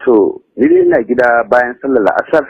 To, ni dai ina gida bayan sallar la'asar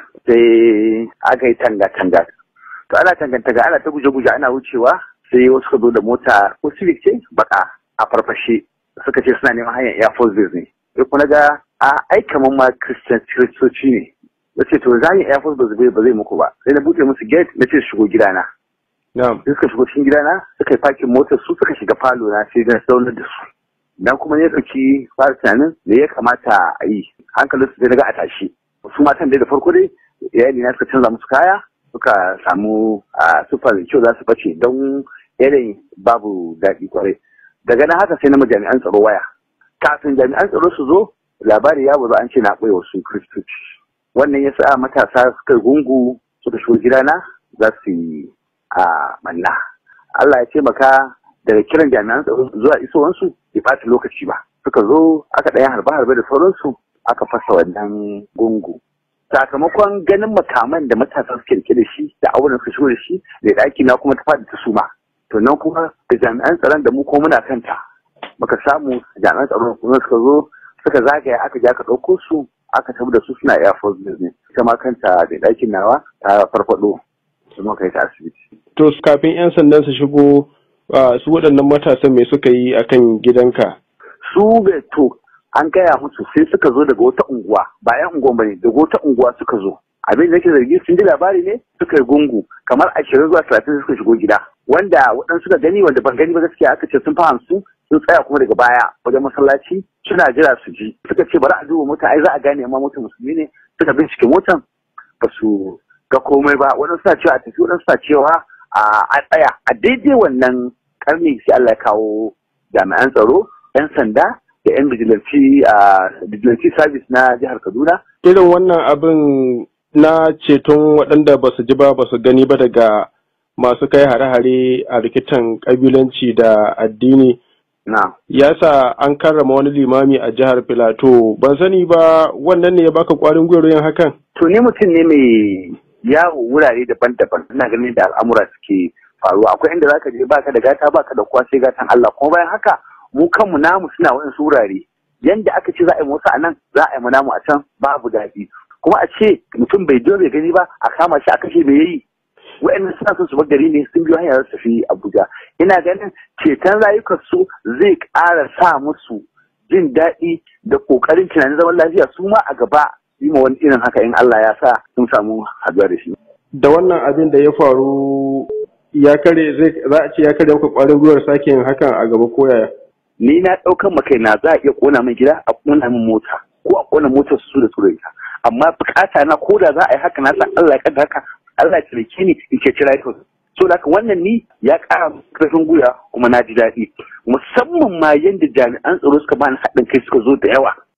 sai aka yi tanga-tanga. To ana tanga-tanga ana ta guje-guje ana wucewa sai wasu ka zo da mota ko civic ce baka a farfashe suka ce suna neman hanyar Air Force Base ne. Sai kuma ga a ai kamar ma Christian Kiristoci ne. Na ce to za yi Air Force Base ba zai muku ba. Sai na buɗe musu gate na ce shigo gidana. Na'am. Sai suka shigo cikin gidana suka yi fakin motar su suka shiga falo na sai na zaunar da su. Dan kuma ya ɗauki fara tunanin me ya kamata a yi. Hankalin su sai na ga a tashi. Su matan dai da farko dai iyali na suka canza musu kaya suka samu a sufar kyau za su bace don irin babu daɗi kwarai. Daga nan haka sai na ma jami'an tsaro waya. Kafin jami'an tsaro su zo labari ya bazu an ce na ɓoye wasu kristoci. Wannan ya sa matasa suka gungu suka shigo gidana za su yi a manna. Allah ya taimaka daga kiran jami'an tsaro zuwa isowansu bai ɓata lokaci ba. Suka zo aka ɗaya harbe-harbe da sauransu aka fasa wannan gungu. Sakamakon ganin makaman da matasa suke rike da shi da auren su shigo da shi da ɗaki na kuma ta faɗi ta suma. To nan kuma da jami'an tsaron da mu ko muna kanta. Muka samu jami'an tsaron kuma suka zo suka zagaya aka je aka ɗauko su aka tafi da su suna Air Force Business. Ita ma kanta da ɗakin nawa ta farfaɗo. Su muka yi ta asibiti. To kafin 'yan sandan su shigo ah, su waɗannan matasan me suka yi akan gidanka? su bai to an gaya musu sai suka zo daga wata unguwa ba yan unguwan bane daga wata unguwa suka zo abin da nake zargi sun ji labari ne suka yi gungu kamar ashirin zuwa talatin suka shigo gida wanda waɗansu suka gani wanda ban gani ba gaskiya aka ce sun fi hamsin sun tsaya kuma daga baya wajen masallaci suna jira su ji suka ce bari a duba mota ai za a gane amma mota musulmi ne suka bincike motan ba su ga komai ba waɗansu suna cewa a tafi waɗansu suna cewa a tsaya a daidai wannan karni sai Allah ya kawo jami'an tsaro 'yan sanda da 'yan bijilanci a bijilanci service na jihar Kaduna. Irin wannan abin na ceton waɗanda ba su ji ba ba su gani ba daga masu kai hare-hare a rikitan ƙabilanci da addini Na. ya sa an karrama wani limami a jihar Filato. Ban sani ba wannan ne ya baka ƙwarin gwiwar yin hakan? To ni mutum ne mai yawo wurare daban-daban. Ina ganin da al'amura suke faruwa. Akwai inda zaka je baka da gata baka da kowa sai gatan Allah. Kuma bayan haka mu kanmu namu suna waɗansu wurare. Yanda aka ce za a yi wasu a nan za a yi mu namu a can babu daɗi. Kuma a ce mutum bai jo bai gani ba a kama shi a kashe me yayi. Wa'annan suna son su bar gari ne sun biyo hanyar su tafi Abuja. Ina ganin ceton rayukansu zai ƙara sa musu jin daɗi da ƙoƙarin tunanin zaman lafiya su ma a gaba yi ma wani irin haka in Allah ya sa sun samu haɗuwa da shi. Da wannan abin da ya faru ya kare zai za a ce ya kare maka ƙwarin gwiwar sake yin hakan a gaba ko yaya? Ni na ɗaukan makai na za a iya ƙona min gida a ƙona min mota ko a ƙona motar su da su da ita. Amma bukata na ko da za a yi haka na san Allah ya kada haka Allah ya taimake ni in ce cira so da wannan ni ya ƙara ƙarfin gwiwa kuma na ji daɗi musamman ma yadda jami'an tsaro suka bani haɗin kai suka zo da yawa